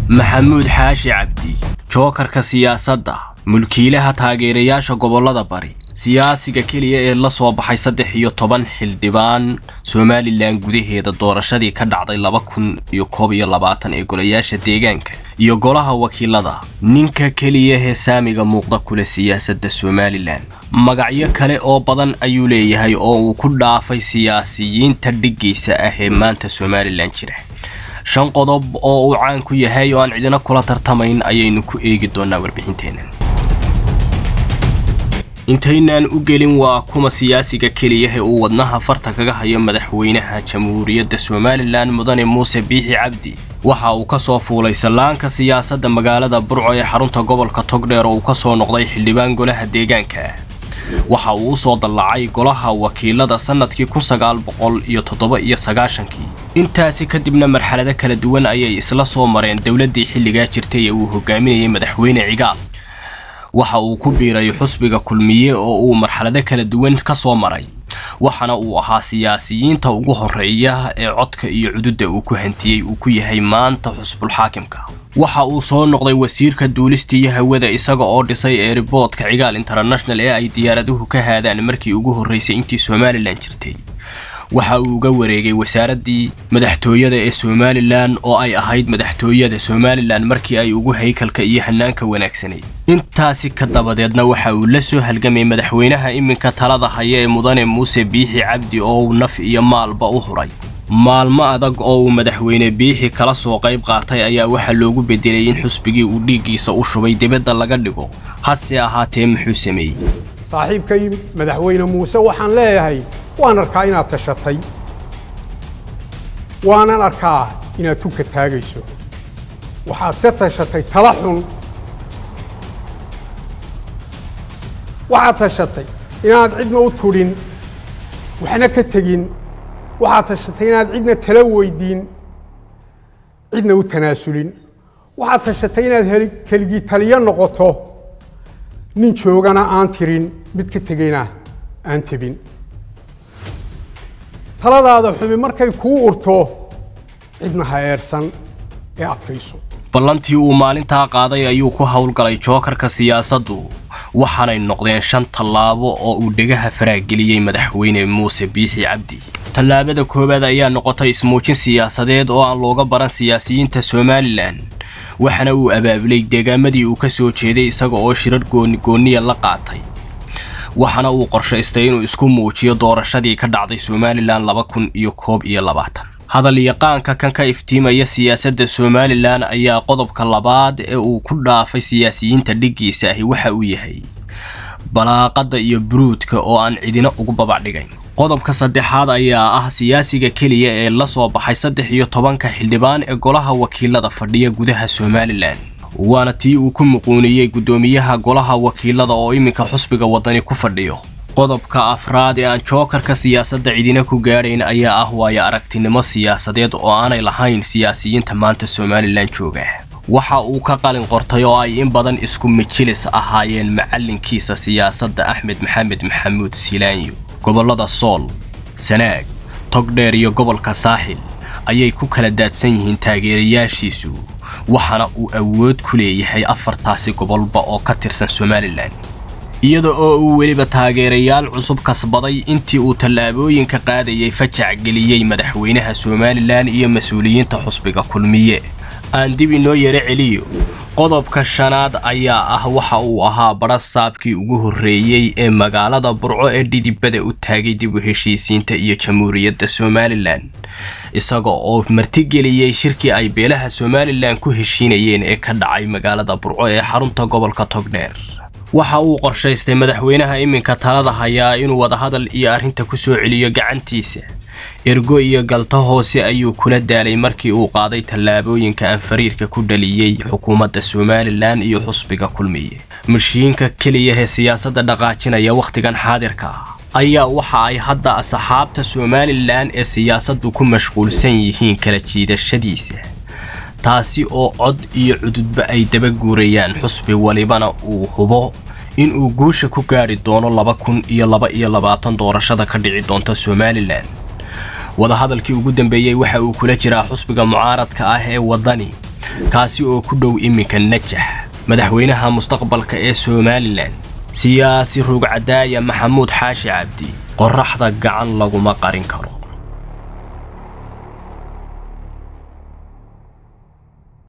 maxamuud xaashi cabdi jookarka siyaasadda mulkiilaha taageerayaasha gobollada bari siyaasiga keliya ee la soo baxay saddex iyo toban xildhibaan somalilan gudaheeda doorashadii ka dhacday laba kun iyo koob iyo labaatan ee golayaasha deegaanka iyo golaha wakiilada ninka keliya hee saamiga muuqda kule siyaasadda somalilan magacyo kale oo badan ayuu leeyahay oo uu ku dhaafay siyaasiyiinta dhiggiisa ah ee maanta somalilan jira shan qodob oo uu caan ku yahay oo aan cidina kula tartamayn ayaynu ku eegi doonaa warbixinteenna intaynaan u gelin waa kuma siyaasiga keliya ee uu wadnaha farta kaga hayo madaxweynaha jamhuuriyadda somalilan mudane muuse biixi cabdi waxa uu ka soo fuulay sallaanka siyaasadda magaalada burco ee xarunta gobolka togdheer oo uu ka soo noqday xildhibaan golaha deegaanka waxa uu u soo dallacay golaha wakiilada sannadkii kun sagaal boqol iyo toddoba iyo sagaashankii intaasi kadibna marxalado kala duwan ayay isla soo mareen dowladdii xilligaa jirtay ee uu hogaaminayay madaxweyne cigaal waxa uu ku biiray xusbiga kulmiye oo uu marxalado kala duwan ka soo maray waxaana uu ahaa siyaasiyiinta ugu horeeya ee codka iyo cududda uu ku hantiyey uu ku yahay maanta xusbulxaakimka waxa uu soo noqday wasiirka duulista iyo hawada isaga oo dhisay eeriboodka cigaal international ee ay diyaaraduhu ka haadaan markii ugu horreysay intii somalilan jirtay waxa uu uga wareegay wasaaraddii madaxtooyada ee somalilan oo ay ahayd madaxtooyada somalilan markii ay ugu haykalka iyo hanaanka wanaagsanayd intaasi ka dabadeedna waxa uu la soo halgamay madaxweynaha iminka talada haya ee mudane muuse biixi cabdi oo uu naf iyo maalba u huray maalmo adag oo uu madaxweyne biixi kala soo qayb qaatay ayaa waxaa loogu bedelay in xusbigii uu dhiiggiisa u shubay dibadda laga dhigo hase ahaatee muxuu sameeyey saaxiibkay madaxweyne muuse waxaan leeyahay waan arkaa inaad tashatay waanan arkaa inaad tunka taagayso waxaad se tashatay tala xun waxaad tashatay inaad cidna u tudhin waxna ka tegin waxaad tashatay inaad cidna tala weydiin cidna u tanaasulin waxaad tashatay inaad keligii taliyo noqoto nin joogana aan tirin mid ka tegayna aan tebin taladaada xumi markay kuu urto cidna ha eersan ee adkayso ballantii uu maalintaa qaaday ayuu ku howlgalay jookarka siyaasaddu waxaanay noqdeen shan tallaabo oo uu dhegaha faraageliyey madaxweyne muuse biixi cabdi tallaabada koowaad ayaa noqotay ismuujin siyaasadeed oo aan looga baran siyaasiyiinta somalilan waxaana uu abaabulay deegaamadii uu ka soo jeeday isaga oo shirar goonigooniya la qaatay waxaana uu qorshaystay inuu isku muujiyo doorashadii ka dhacday somalilan laba kun iyo koob iyo labaatan hadal yaqaanka kan ka iftiimaya siyaasadda somalilan ayaa qodobka labaad ee uu ku dhaafay siyaasiyiinta dhiggiisa ahi waxa uu yahay balaaqadda iyo buruudka oo aan cidina ugu babacdhigayn qodobka saddexaad ayaa ah siyaasiga keliya ee la soo baxay saddex iyo tobanka xildhibaan ee golaha wakiilada fadhiya gudaha somalilan waana tii uu ku muquuniyey guddoomiyaha golaha wakiilada oo iminka xusbiga waddani ku fadhiyo qodobka afraad ee aan jookarka siyaasadda cidina ku gaadhayn ayaa ah waayo aragtinimo siyaasadeed oo aanay lahayn siyaasiyiinta maanta somalilan jooga waxa uu ka qalin qortay oo ay in badan isku mijilis ahaayeen macallinkiisa siyaasadda axmed maxamed maxamuud silaanyo gobollada sool sanaag togdheer iyo gobolka saaxil ayay ku kala daadsan yihiin taageerayaashiisu waxaana uu awood ku leeyahay afartaasi gobolba oo ka tirsan somalilan iyada oo uu weliba taageerayaal cusub kasbaday intii uu tallaabooyinka qaadayay fajac geliyey madaxweynaha somalilan iyo mas-uuliyiinta xusbiga kulmiye aan dib inoo yaro celiyo qodobka shanaad ayaa ah waxa uu ahaa badha saabkii ugu horreeyey ee magaalada burco ee dhidibada u taagay dib u heshiisiinta iyo jamhuuriyadda somalilan isaga oo martigeliyey shirkii ay beelaha somalilan ku heshiinayeen ee ka dhacay magaalada burco ee xarunta gobolka togdheer waxa uu qorshaystay madaxweynaha iminka talada hayaa inuu wadahadal iyo arrinta ku soo celiyo gacantiisa ergo iyo galto hoose ayuu kula daalay markii uu qaaday tallaabooyinka aan fariirka ku dhaliyey xukuumadda somalilan iyo xusbiga kulmiye mashiinka keliya ee siyaasadda dhaqaajinaya wakhtigan xaadirka ah ayaa waxa ay hadda asxaabta somalilan ee siyaasaddu ku mashquulsan yihiin kala jiidashadiisa taasi oo cod iyo cududba ay daba guurayaan xusbi walibana uu hubo inuu guusha ku gaadhi doono laba kun iyo laba iyo labaatan doorashada ka dhici doonta somalilan wadahadalkii ugu dambeeyey waxa uu kula jiraa xusbiga mucaaradka ah ee waddani kaasi oo ku dhow iminka najax madaxweynaha mustaqbalka ee somalilan siyaasi rugcadaaya maxamuud xaashi cabdi qorraxda gacan laguma qarin karo